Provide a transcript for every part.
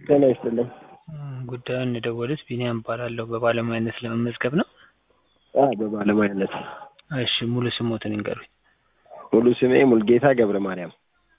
ጤና ይስጥልኝ። ጉዳዩን የደወሉት ቢኒያም እባላለሁ። በባለሙያነት ለመመዝገብ ነው? አዎ በባለሙያነት። እሺ ሙሉ ስሞትን ይንገሩኝ። ሙሉ ስሜ ሙልጌታ ገብረ ማርያም።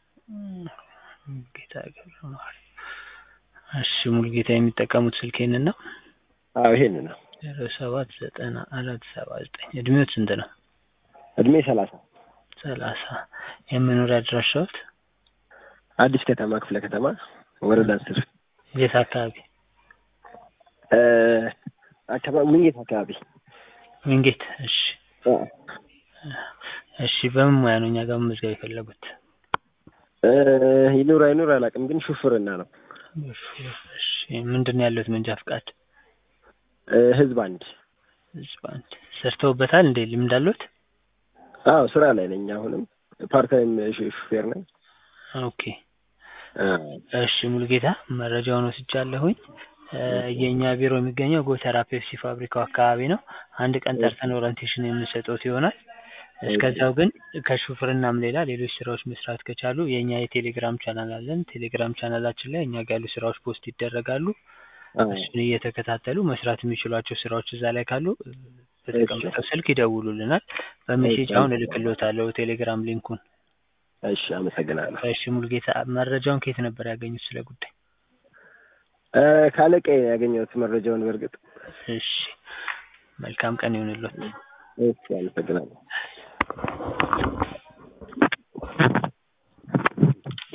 ሙልጌታ ገብረ ማርያም። እሺ ሙልጌታ የሚጠቀሙት ስልክ ይህንን ነው? አዎ ይሄን ነው። ዜሮ ሰባት ዘጠና አራት ሰባ ዘጠኝ እድሜዎት ስንት ነው? እድሜ ሰላሳ ሰላሳ የመኖሪያ አድራሻዎት? አዲስ ከተማ ክፍለ ከተማ ወረዳ አስር የት አካባቢ? እ አካባቢ ምንጌት አካባቢ ዊንጌት። እሺ አ እሺ በምን ሙያ ነው እኛ ጋር መመዝገብ የፈለጉት? እ ይኑር አይኑር አላውቅም፣ ግን ሹፍርና ነው። እሺ ምንድን ነው ያለሁት መንጃ ፍቃድ? እ ህዝብ አንድ ህዝብ አንድ ሰርተውበታል እንዴ? ልምድ አለዎት? አዎ ስራ ላይ ነኝ። አሁንም ፓርታይም ሹፌር ነኝ። ኦኬ አ እሺ ሙሉጌታ መረጃውን ወስጃለሁኝ። እ የእኛ ቢሮ የሚገኘው ጎተራ ፔፕሲ ፋብሪካው አካባቢ ነው። አንድ ቀን ጠርተን ኦሪንቴሽን የምንሰጥዎት ይሆናል። እስከዛው ግን ከሹፍርናም ሌላ ሌሎች ስራዎች መስራት ከቻሉ የእኛ የቴሌግራም ቻናል አለን። ቴሌግራም ቻናላችን ላይ እኛ ጋር ያሉ ስራዎች ፖስት ይደረጋሉ። አ እሱን እየተከታተሉ መስራት የሚችሏቸው ስራዎች እዛ ላይ ካሉ በተቀመጠው ስልክ ይደውሉልናል። በሜሴጅ አሁን እልክልዎታለሁ ቴሌግራም ሊንኩን። እሺ አመሰግናለሁ። እሺ ሙሉጌታ መረጃውን ከየት ነበር ያገኙት ስለ ጉዳይ? እ ካለቃዬ ያገኘሁት መረጃውን በእርግጥ እሺ መልካም ቀን ይሁንልዎት። እሺ አመሰግናለሁ።